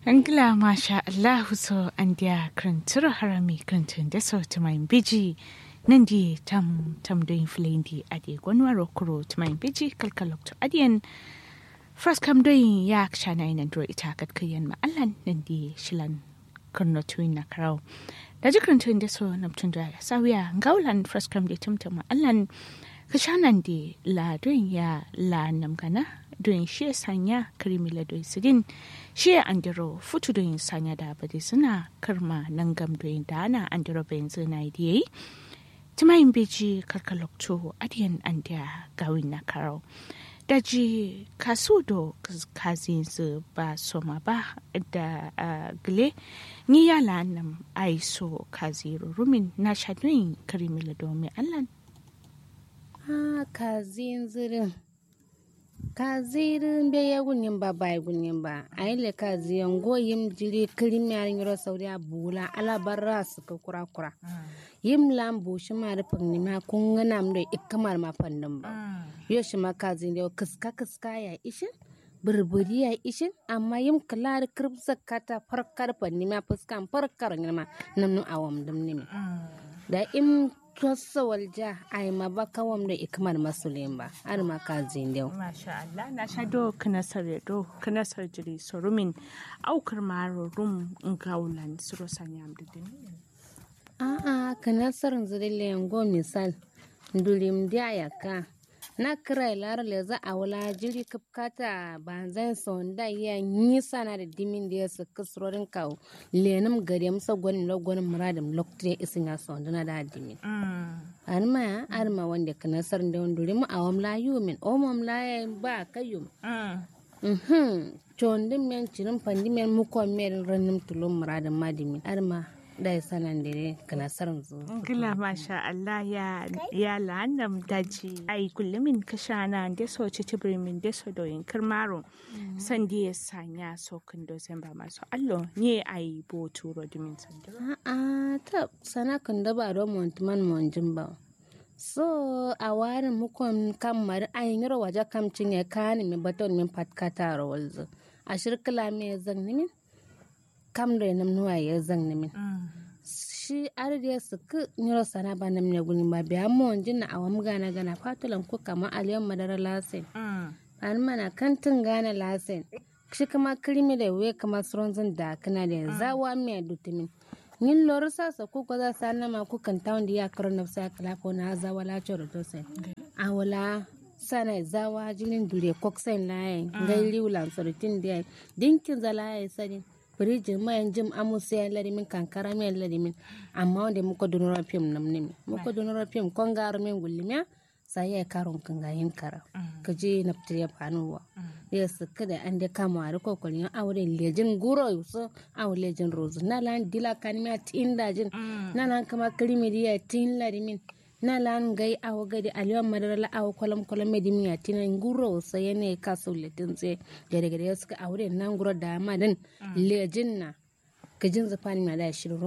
Angila masha Allahu so an dia krantur harami krantun da so tumain biji nan di tam tam doin filain di adi gwanwaro kuro tumain biji kalkalok to adiyan First kam doin ya kshana ina dro ita kat kayan ma'allan nan di shilan kurno tuin na karau. Da ji krantun da so namtun da sawiya ngaulan first kam di tumtum ma'allan kashanan di la doin ya la namgana doin shi sanya karimila doin sidin shi andiro futu doin sanya da bade suna karma nan gam doin da ana andiro bayan zina yi timayin beji karkalokto adiyan andiya gawin na karau daji kasu do kazin su ba soma ba da gile ni yala nam aiso kaziru rumin na shadoyin karimila domin allan ha kazin zirin kazirin be ya gunin ba bai gunin ba a yi le kaziyan goyim jiri kirim ya yoro sauri a bula ala barra su ka kura kura yim lam bu shi ma rufin ni ma kun gana mu da ikamar ma fannin ba yo shi ma kazin da kiska kiska ya ishin burburi ya ishin amma yim kalar kirb zakata farkar fanni ma fuskan farkar ni ma namnu awam dum ni da im tossa walja ai ma ba kawam da ikmar masulin ba har ma ka zindau Masha Allah na sha do kanasar do kanasar jiri sorumin aukar maro rum ngaulan suro sanyam dudin. a'a kanasar zirile yango misal dulim dia yaka na kira lar le za a wala jiri kapkata banzan sonda ya nisa na da dimin da ya su kasrorin kawo lenum gari musa gwanin lagwanin muradin lokacin isin ya sonda na da dimin arma ya arma wanda kanasar da wanda rimu a wamla yumin o wamla ya ba kayyum mhm chondin men cirin pandi men mukon men ranim tulum muradin madimin arma da ya sanan da kanasar zu Gila masha Allah ya ya lanam daji ai kullumin kashana da so ci tibrimin da so doyin kirmaro san da ya sanya so kan do ba masu allo ne ai bo turo dimin sandiro. a'a ta sana kan da ba don montuman monjin ba so a warin mukon kamar ayin yaro waje kamcin ya kani mi baton min patkata rawalzu a shirkila me zan nimin kam da nam nuwa ya zan nimin shi arde su ku nyoro sana ba nam ne guni ba biya monjin na awam gana gana fatulan ko kama aliyan madara lasin an mana kantin gana lasin shi kama kirimi da we kama suronzin da kana da zawa me dutumin nin lor sa sa ku ko za sa na ma ku kan tawon da ya karo na sa kala ko na za wala choro to sai a wala sana zawa jinin dure koksen laye ngai liulan sorotin da dinkin za laye sadin firijin mayan jim amusa ya larimin kankara mai larimin amma wanda muka donora fim nam nimi muka donora fim kon garo min gullimiya sai ya karon kan gayin kara ka je na fitar ya fanuwa ya suka da an da kama a riko kwalin aure lejin guro yuso aure lejin rozu na lan dila kanimiya tin dajin na lan kama kirimiriya tin larimin na lan gai awo gadi aliwan madara la awo kwalam kwalam medimi ya tina nguro sa yene ka so letin tse gare gare suka aure nan guro da madan lejin na kajin zafani ma da shirin